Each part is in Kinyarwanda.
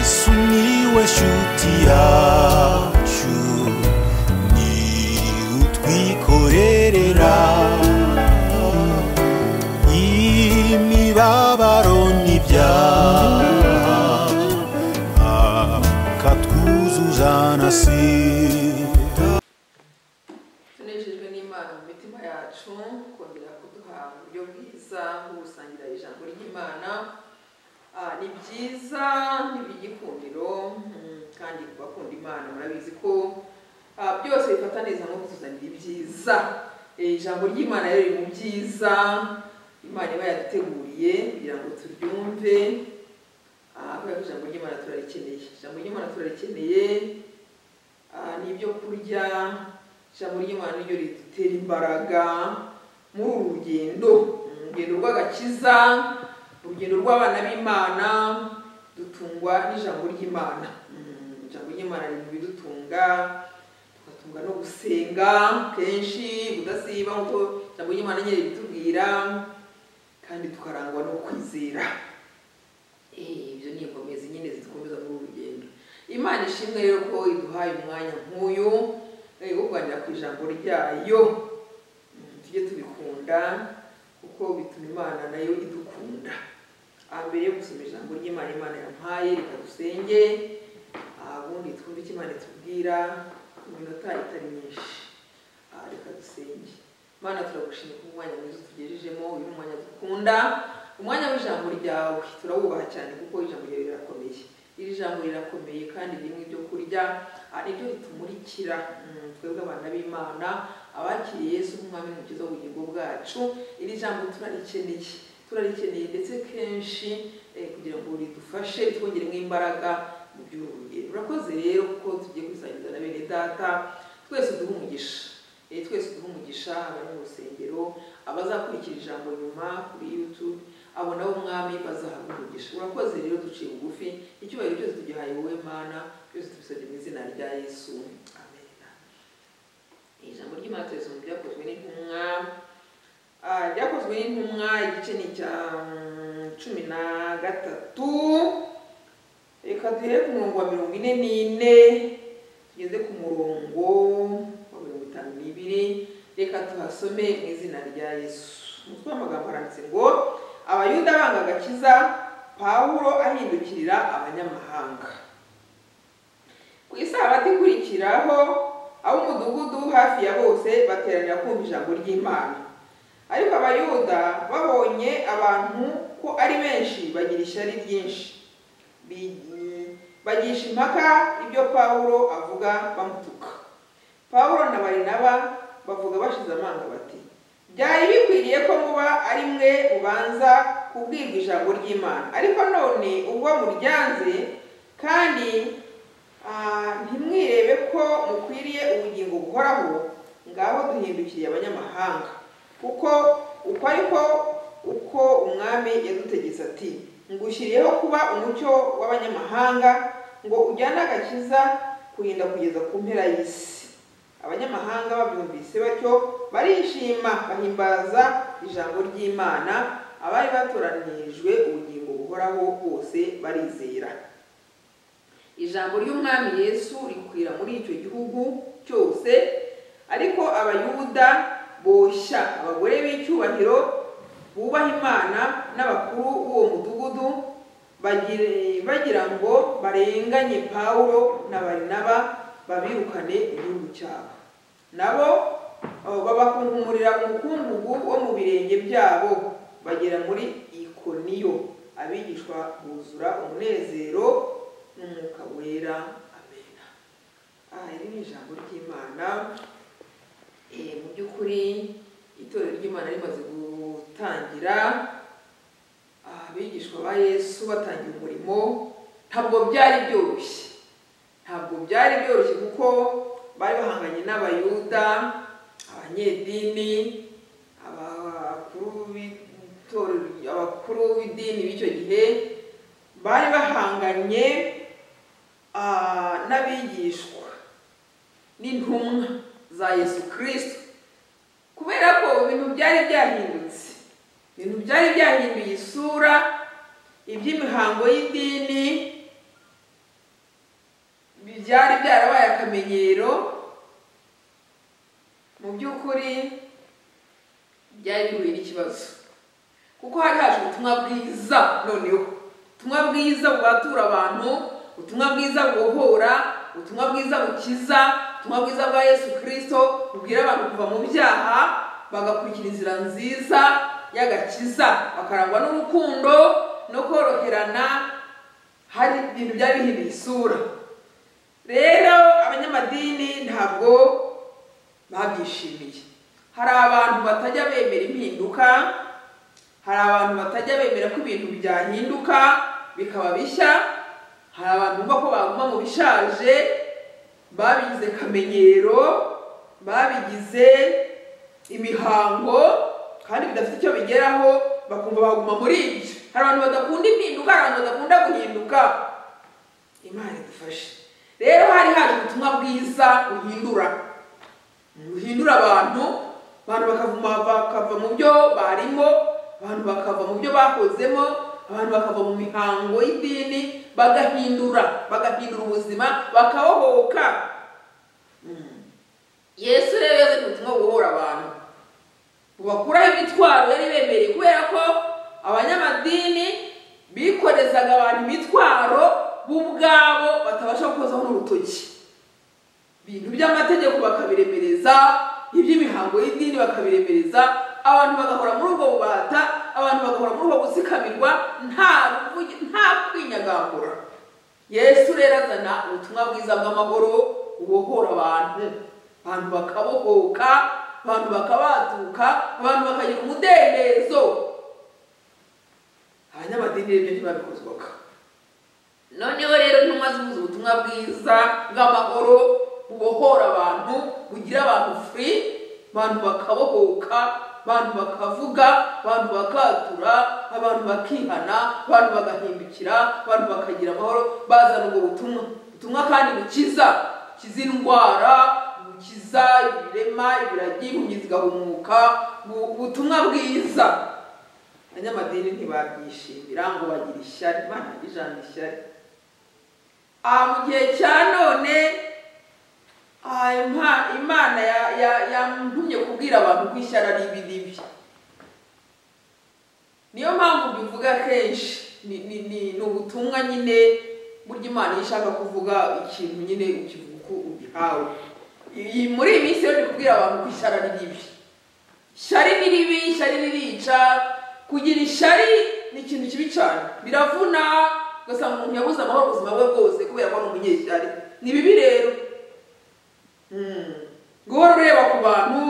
Sumiłeś utiaciu Ni utwikorerera Imibabaro n'ibyaha Akatwuzuza nasira tunejejwe n'imana mu mitima yacu kongera kuduha uburyo bwiza bwo gusangira ijambo ry'imana Ah, ni byiza n'ibigikundiro kandi ku bakunda imana murabizi ko ah, byose bifata neza nko kutuzanira ibyiza Eh, ijambo ry'imana rero riri mu byiza imana iba yaduteguriye kugira ngo turyumve Ah, kubera ko ijambo ry'imana turarikeneye ijambo ry'imana turarikeneye Ah, ni ibyo kurya ijambo ry'imana niryo ridutera imbaraga muri uru rugendo Mm, urugendo rw'agakiza urugendo rw'abana b'imana dutungwa n'ijambo ry'imana Mm, ijambo ry'imana riri mu bidutunga tugatunga no gusenga kenshi kudasiba nk'uko ijambo ry'imana nyine ritubwira kandi tukarangwa no kwizera Eh, ibyo ni inkomezi nyine zidukomeza muri uru rugendo imana ishimwe rero ko iduhaye umwanya nk'uyu eh, wo kuganira ku ijambo ryayo Mm, tujye tubikunda kuko bituma imana nayo idukunda Ah, mbere yo gusoma ijambo ry'imana imana yampaye reka dusenge Ah, ubundi twumve icyo imana itubwira mu minota itari myinshi Ah, reka dusenge mana turagushimira ku mwanya mwiza utugejejemo uyu ni umwanya dukunda umwanya w'ijambo ryawe turawubaha cyane kuko ijambo ryawe rirakomeye iri jambo rirakomeye kandi ririmo ibyo kurya ah, nibyo ritumurikira Mm, twebwe abana b'imana abakiriye yesu nk'umwami n'umukiza w'ubugingo bwacu iri jambo turarikeneye turarikeneye ndetse kenshi eh, kugira ngo ridufashe twongeremo imbaraga mu by'urugendo urakoze rero kuko tugiye kwisangiza na bene data twese uduhe umugisha Eh, twese uduhe umugisha abari mu rusengero abazakurikira ijambo nyuma kuri youtube abo nabo umwami bazahabwa umugisha urakoze rero duciye bugufi icyubahiro cyose tugihaye wowe mana byose tubisabye mu izina rya yesu amen ijambo ry'imana turisoma ryakozwe n'intumwa Ah, ryakozwe n'intumwa igice ni icya mm, cumi na gatatu reka duhere ku murongo wa mirongo ine n'ine tugeze ku murongo wa mirongo itanu n'ibiri reka tuhasome mu izina rya yesu umutwe w'amagambo aranditse ngo abayuda banga agakiza pawulo ahindukirira abanyamahanga ku isabato ikurikiraho ab'umudugudu hafi ya bose bateranira kumva ijambo ry'imana ariko abayuda babonye abantu ko ari benshi bagira ishyari ryinshi Bi- bagisha impaka ibyo pawulo avuga bamutuka pawulo na barinaba bavuga bashize amanga bati byari bikwiriye ko muba ari mwe mubanza kubwirwa ijambo ry'imana ariko none ubwo muryanze kandi Ah, ntimwirebe ko mukwiriye ubugingo buhoraho ngaho duhindukiriye abanyamahanga kuko uko ariko uko umwami yadutegetse ati ngushyiriyeho kuba umucyo w'abanyamahanga ngo ujyane agakiza kurinda kugeza ku mpera y'isi abanyamahanga babyumvise batyo barishima bahimbaza ijambo ry'imana abari batoranijwe ubugingo buhoraho bose barizera ijambo ry'umwami yesu rikwira muri icyo gihugu cyose ariko abayuda boshya abagore b'icyubahiro bubaha imana n'abakuru b'uwo mudugudu bagire- bagira ngo barenganye pawulo na barinaba babirukane igihugu cyabo nabo eh, babakunkumurira umukungugu wo mu birenge byabo bagera muri ikoniyo abigishwa buzura umunezero n'umwuka wera amena aha iri ni ijambo ry'imana Eh, mu by'ukuri itorero ry'imana rimaze gutangira Ah, abigishwa ba yesu batangiye umurimo ntabwo byari byoroshye ntabwo byari byoroshye kuko bari bahanganye n'abayuda abanyedini abakuru b'itorero- abakuru b'idini b'icyo gihe bari bahanganye ah, n'abigishwa n'intumwa za yesu kirisito kubera ko ibintu byari byahindutse ibintu byari byahinduye isura iby'imihango y'idini byari byarabaye akamenyero mu by'ukuri byari bihuye n'ikibazo kuko hari haje ubutumwa bwiza noneho ubutumwa bwiza bwatura abantu ubutumwa bwiza bubohora ubutumwa bwiza bukiza ubutumwa bwiza bwa yesu kirisito bubwira abantu kuva mu byaha bagakurikira inzira nziza y'agakiza bakarangwa n'urukundo no koroherana hari ibintu byari bihinduye isura rero abanyamadini ntabwo babyishimiye hari abantu batajya bemera impinduka hari abantu batajya bemera ko ibintu byahinduka bikaba bishya hari abantu bumva ko baguma mu bishaje babigize kamenyero babigize imihango kandi bidafite icyo bigeraho bakumva baguma muri ibyo hari abantu badakunda impinduka hari abantu badakunda guhinduka imana idufashe rero hari hari ubutumwa bwiza buhindura buhindura abantu abantu bakavuma bakava mu byo barimo abantu bakava mu byo bakozemo abantu bakava mu mihango y'idini bagahindura bagahindura ubuzima bakabohoka Mm. yesu rero yazanye ubutumwa bubohora abantu bubakuraho imitwaro yari ibemereye kubera ko abanyamadini bikorezaga abantu imitwaro bo ubwabo batabasha gukozaho n'urutoki ibintu by'amategeko bakabiremereza iby'imihango y'idini bakabiremereza abantu bagahora muri ubwo bubata abantu bagahora muri ubwo gusikamirwa nta ruvugi- nta kwinyagambura yesu rero azana ubutumwa bwiza bw'amahoro bubohora abantu abantu bakabohoka abantu bakabatuka abantu bakagira umudendezo abanyamadini rero ntibabikozwaga noneho rero ntumwa zihuza ubutumwa bwiza bw'amahoro bubohora abantu bugira abantu furi abantu bakabohoka abantu bakavuga abantu bakatura abantu bakihana abantu bagahindukira abantu bakagira amahoro bazana ubwo butumwa ubutumwa kandi bukiza bukiza indwara bukiza ibirema ibiragi impumyi zigahumuka bu- ubutumwa bwiza abanyamadini ntibabyishimira ngo bagira ishyari imana ijana ishyari aha mu gihe cya none ah, Ima- imana ya- ya- yantumye kubwira abantu ko ishyari ari ibi n'ibi niyo mpamvu mbivuga kenshi ni ni- ni- ni ubutumwa nyine burya imana iyo ishaka kuvuga ikintu nyine ukivuga uko ubihawe Iyi- muri iyi minsi rero ndi kubwira abantu ko ishyari ari ribi ishyari ni ribi ishyari ririca kugira ishyari ni ikintu kibi cyane biravuna ugasanga umuntu yabuze amahoro ubuzima bwe bwose kubera ko ari umunyeshyari ni bibi rero Mm. guhora ureba ku bantu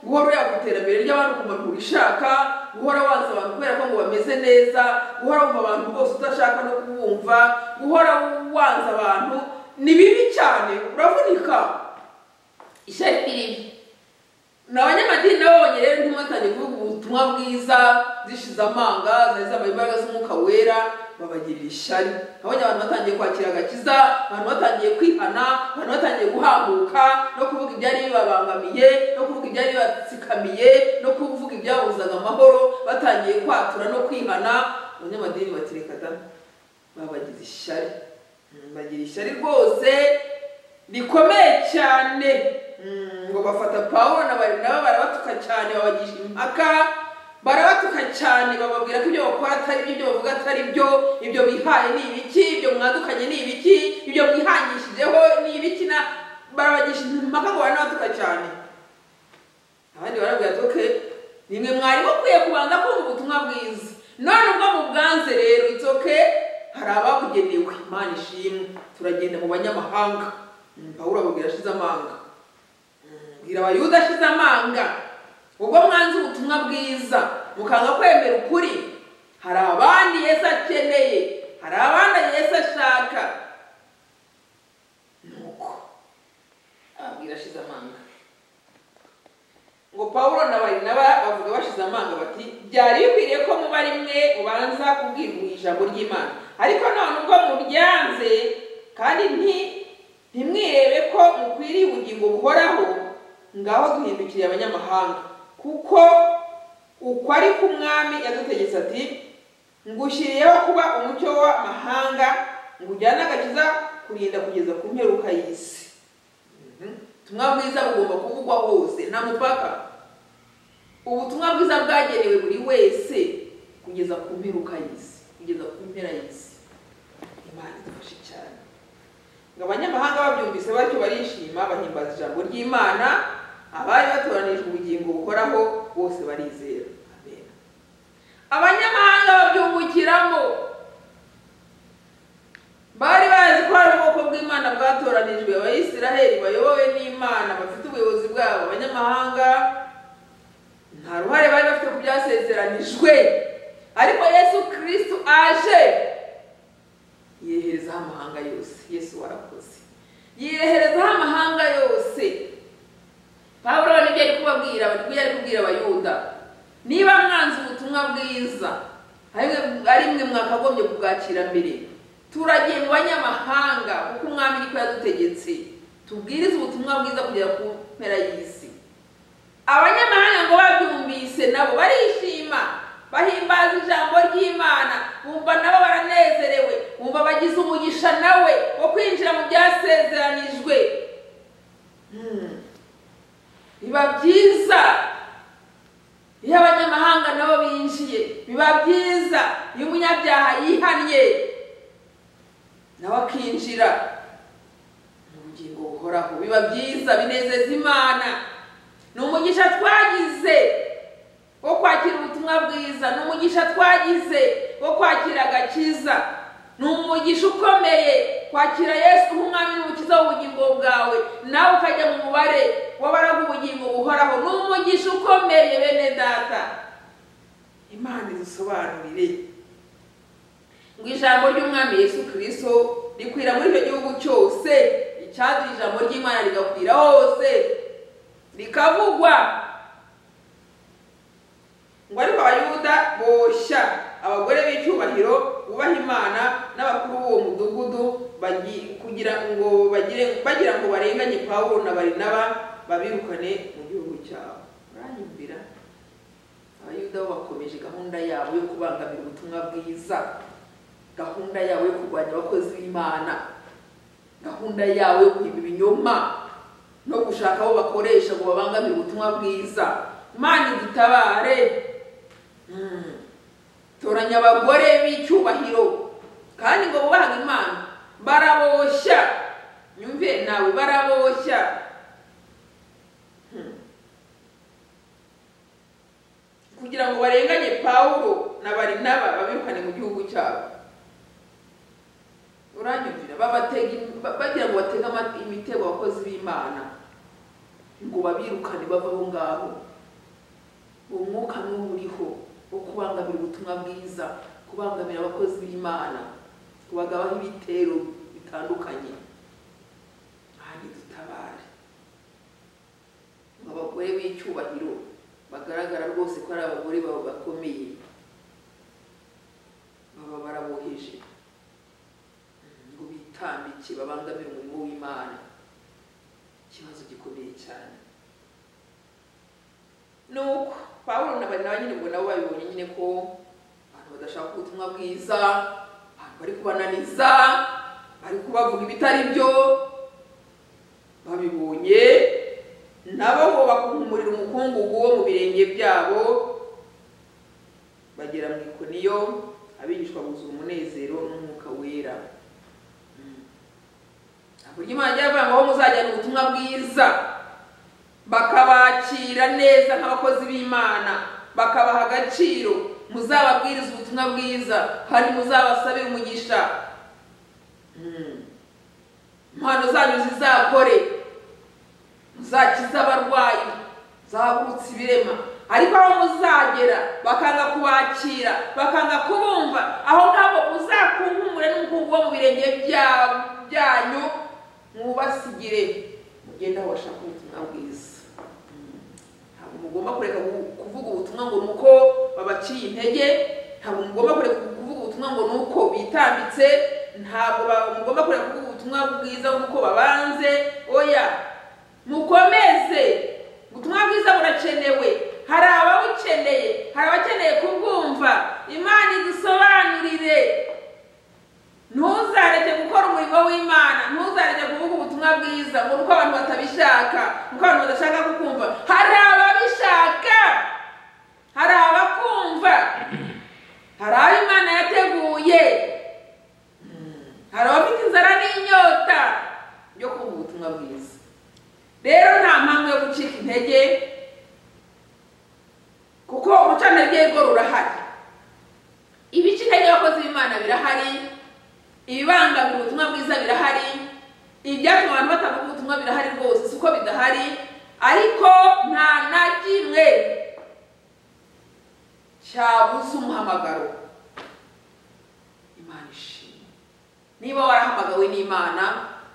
guhora ureba ku iterambere ry'abantu ku bantu urishaka guhora wanze abantu kubera ko ngo bameze neza guhora wumva abantu bose udashaka no kubumva guhora wanze abantu ni bibi cyane uravunika ishyari ni ribi ni abanyamadini nabo bonyine rero ntumwe batangiye kuvuga ubutumwa bwiza zishize amanga zari zambaye imbaraga z'umwuka wera babagirira ishyari abonye abantu batangiye kwakira agakiza abantu batangiye kwihana abantu batangiye guhaguka no kuvuga ibyari bibabangamiye no kuvuga ibyari bibatsikamiye no kuvuga ibyabuzaga amahoro batangiye kwatura no kwihana abanyamadini batireka da babagize ishyari Mm, bagira ishyari rwose rikomeye cyane Mm, ngo bafata pawulo na barinaba barabatuka cyane babagisha impaka barabatuka cyane bababwira ko ibyo bakora atari byo ibyo bavuga atari byo ibyo bihaye ni ibiki ibyo mwadukanye ni ibiki ibyo mwihangishijweho ni ibiki na barabagisha impaka ngo baranabatuka cyane abandi barabwira ati oke nimwe mwari mukwiye kubanza kumva ubutumwa bwiza none ubwo mubwanze rero it's okay hari ababugenewe imana ishimwe turagenda mu banyamahanga Mm, pawulo ababwira ashize amanga bwira abayuda ashize amanga ubwo mwanze ubutumwa bwiza mukanga kwemera ukuri hari abandi yesu akeneye hari abandi yesu ashaka nuko ababwira ashize amanga ngo pawulo na barinaba bavuga bashize amanga bati byari bikwiriye ko muba rimwe ubanza kubwira ijambo ry'imana ariko none ubwo muryanze kandi nti ntimwirebe ko mukwiriye ubugingo buhoraho ngaho duhindukiriye abanyamahanga kuko uko ari k'umwami yadutegetse ati ngushyiriyeho kuba umucyo w'amahanga ngo ujyane agakiza kurinda kugeza ku mperuka y'isi ubutumwa bwiza bugomba kuvugwa hose nta mupaka ubutumwa bwiza bwagenewe buri wese kugeza ku mperuka y'isi kugeza ku mpera y'isi imana idufashe cyane ngo abanyamahanga babyumvise batyo barishima bahimbaza ijambo ry'imana abari batoranijwe ubugingo buhoraho bose barizera Amen. abanyamahanga babyungukiramo bari bazi ko hari ubwoko bw'imana bwatoranijwe abayisiraheli bayobowe n'imana bafite ubuyobozi bwabo abanyamahanga nta ruhare bari bafite ku byasezeranijwe ariko yesu kirisitu aje yireherezaho amahanga yose yesu warakoze yireherezaho amahanga yose pawulo nibyo ari kubabwira nibyo ari kubwira abayuda niba mwanze ubutumwa bwiza ari- ari mwe mwakagombye kubwakira mbere turagiye mu banyamahanga kuko umwami niko yadutegetse tubwirize ubutumwa bwiza kugera ku mpera y'isi abanyamahanga ngo babyumvise nabo barishima bahimbaza ijambo ry'imana bumva nabo baranezerewe bumva bagize umugisha nawe wo kwinjira mu byasezeranijwe Hmm. biba byiza iyo abanyamahanga nabo binjiye biba byiza iyo umunyabyaha yihannye nawe akinjira mu bugingo buhoraho biba byiza binezeza imana ni umugisha twagize wo kwakira ubutumwa bwiza ni umugisha twagize wo kwakira agakiza ni umugisha ukomeye kwakira yesu nk'umwami n'umukiza w'ubugingo bwawe nawe ukajya mu mubare w'abaraga ubugingo buhoraho ni umugisha ukomeye bene data imana idusobanurire ngo ijambo ry'umwami yesu kirisito rikwira muri icyo gihugu cyose icyatuma ijambo ry'imana rigakwira hose rikavugwa ngo ariko abayuda boshya abagore b'icyubahiro bubaha imana n'abakuru b'uwo mudugudu bagi- kugira ngo bagire bagira ngo barenganye pawulo na barinaba babirukane mu gihugu cyabo uranyumvira abayuda bo bakomeje gahunda yabo yo kubangamira ubutumwa bwiza gahunda yawe yo kurwanya abakozi b'imana gahunda yawe yo kuhiba ibinyoma no gushaka abo bakoresha ngo babangamire ubutumwa bwiza imana idutabare Mm. toranya abagore b'icyubahiro kandi ngo bubahaga imana baraboshya nyumve nawe baraboshya Hmm. kugira ngo barenganye pawulo na barinaba babirukane mu gihugu cyabo uranyumvira babatega im- ba- bagira ngo batege ama- imitego abakozi b'imana ngo babirukane bava aho ngaho uwo mwuka n'uwo uriho wo kubangamira ubutumwa bwiza kubangamira abakozi b'imana kubagabaho ibitero bitandukanye ahandi dutabare ngo abagore b'icyubahiro bagaragara rwose ko ari abagore babo bakomeye baba baraboheje ngo bitambike babangamire umurimo w'imana ikibazo gikomeye cyane nuko pawulo na barinaba nyine ngo nabo babibonye nyine ko abantu badashaka ubutumwa bwiza abantu bari kubananiza bari kubavuga ibitari byo babibonye nabo ngo bakumurira umukungugu wo mu birenge byabo bagera mu ikoniyo abigishwa buzura umunezero n'umwuka wera buryo imana ijya ivuga ngo aho muzajyana ubutumwa bwiza bakabakira neza nk'abakozi b'imana bakabaha agaciro muzababwiriza ubutumwa bwiza hari muzabasabira umugisha Mm. impano zanyu zizakore muzakize abarwayi muzahagurutse ibirema ariko aho muzagera bakanga kubakira bakanga kubumva aho ngaho muzakunkumure n'umukungu wo mu birenge bya- byanyu mubasigire mugende aho bashaka ubutumwa bwiza ntabwo mugomba kureka gu- kuvuga ubutumwa ngo ni uko babaciye intege ntabwo mugomba kureka kuvuga ubutumwa ngo ni uko bitambitse ntabwo ba- mugomba kureka kuvuga ubutumwa bwiza nk'uko babanze oya mukomeze ubutumwa bwiza burakenewe hari ababukeneye hari abakeneye kubwumva imana idusobanurire ntuzareke w'imana ntuzajye kuvuga ubutumwa bwiza ngo ni uko abantu batabishaka uko abantu badashaka kukumva hari ababishaka hari abakumva hari abo imana yateguye hari abafite inzara n'inyota yo kumva ubutumwa bwiza rero nta mpamvu yo gucika intege kuko ubucantege bwo rurahari ibice intege y'abakozi b'imana birahari ibibangamira ubutumwa bwiza birahari ibyatuma abantu batavuga ubutumwa birahari rwose si uko bidahari ariko nta na kimwe cyabuza umuhamagaro imana ishimwe niba warahamagawe n'imana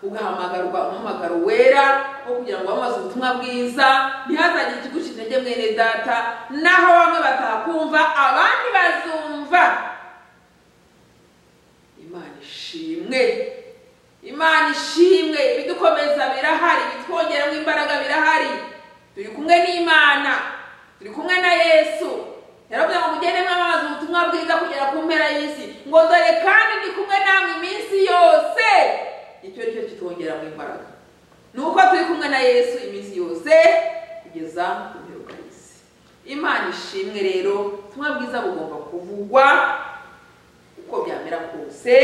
ugahamagarwa umuhamagaro wera wo kugira ngo wamamaze ubutumwa bwiza ntihazagire ikiguca intege mwene data naho bamwe batakumva abandi bazumva imana ishimwe imana ishimwe ibidukomeza birahari ibitwongeramo imbaraga birahari turi kumwe n'imana turi kumwe na yesu yaravuze ngo mugende mwamamaza ubutumwa bwiza kugera ku mpera y'isi ngo dore kandi ndi kumwe namwe iminsi yose icyo ni cyo kitwongeramo imbaraga ni uko turi kumwe na yesu iminsi yose kugeza ku mperuka y'isi imana ishimwe rero ubutumwa bwiza bugomba kuvugwa uko byamera kose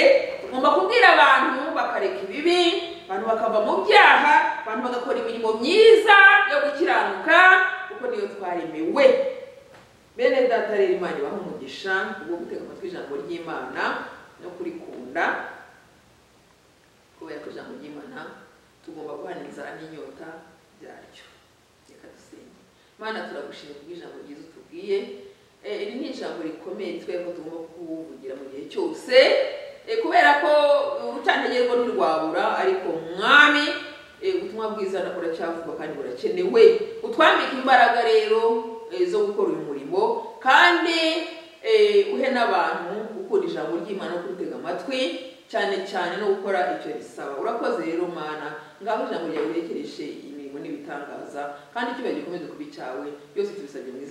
tugomba kubwira abantu bakareka ibibi abantu bakava mu byaha abantu bagakora imirimo myiza yo gukiranuka kuko niyo twaremewe bene data rero imana ibaha umugisha ubwo gutega amatwi ijambo ry'imana no kurikunda kubera ko ijambo ry'imana tugomba guhana inzara n'inyota byaryo reka dusenge imana turagushimira kubw'ijambo ryiza utubwiye Eh, iri ni ijambo rikomeye twebwe tugomba kuvugira mu gihe cyose Eh, kubera ko urutantege rwo ntirwabura ariko mwami eh, ubutumwa bwiza na- buracyavugwa kandi burakenewe utwambike imbaraga rero eh, zo gukora uyu murimo kandi eh, uhe n'abantu gukunda ijambo ry'imana no kurutega amatwi cyane cyane no gukora icyo risaba urakoze rero mana ngaho ijambo ryawe urekereshe imirimo n'ibitangaza kandi icyubahiro gikomeze kuba icyawe byose tubisabye mu izina